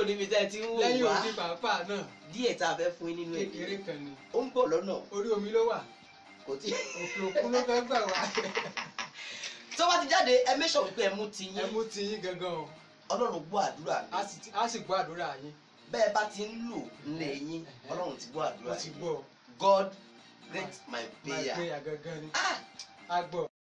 níbi tẹ́ ẹ ti ń wò lẹ́yìn wá òdi pàápàá náà díẹ̀ tá a fẹ́ fún yín nínú ẹ̀ kékeré kan ni ó ń bọ̀ lọ́nà orí omi ló wà kò tí òkè òkun ló fẹ́ gbà wá tó bá ti jáde ẹ mẹ́sọ̀ wípé ẹ mú ti ẹ yín mú ti yín gangan o ọlọ́run gbọ́ àdúrà mi a sì ti- a sì gbọ́ àdúrà yín bẹ́ẹ̀ bá ti ń lò nílé yín ọlọ́run ti gbọ́ àdúrà wọ́n ti yín gbọ́ God grant my my prayer. prayer gangan ni Ah! a gbọ́.